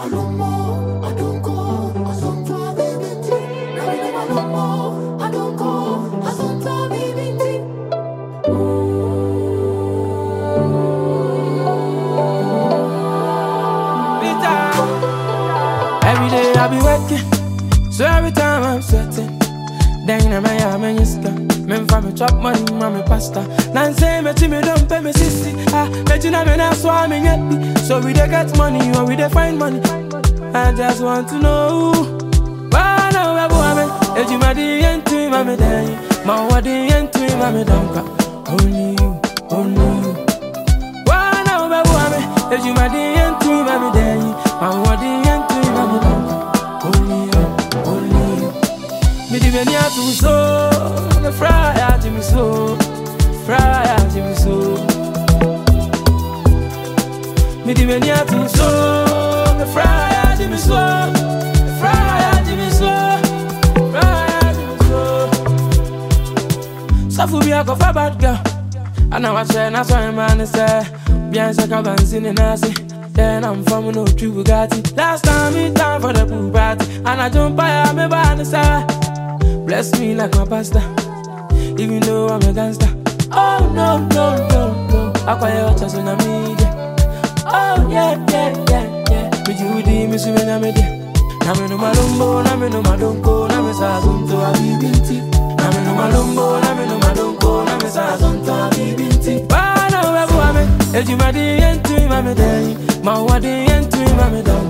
Alomo, adonko, asonto bibinti. Nami dem alomo, adonko, asonto bibinti. Every day I be working, so every time I'm sweating. Then I'm a man, you scam. Men for me chop money, mommy pasta. Nan say me to me don't pay me sissy. Ah, bet you na me na swam me yet be. So we dey get money or we dey find money. I just want to know. Why now we go ame? If you my the end to him, I'm day. My what the end to him, I'm don't Only you, only you. Why now we go ame? If you my the end to him, I'm day. My what the end to him, I'm don't Only you, only you. Me di meni atu so, me fry ati mi so, fry ati mi so. Me di meni atu so, me fry ati mi so, fry ati mi so, fry ati mi so. Safu bi ako fa bad girl, ana wa che na so man say, bien se ka banzini nasi. Then I'm from no true Bugatti. Last time me time for the pool party, and I jump by me by the side. Bless me like my pastor, even though I'm a gangster. Oh no, no, no, no. I call you just on media. Oh yeah, yeah, yeah, yeah. Me Judy, me swimming na me dia. Na me no malumbo, na me no madonko, na me sa zonto a bibinti. Na me no malumbo, na me no madonko, na me sa zonto a bibinti. Bana webu ame, eji ma di yentu ima me deni, ma wa di yentu ima me deni.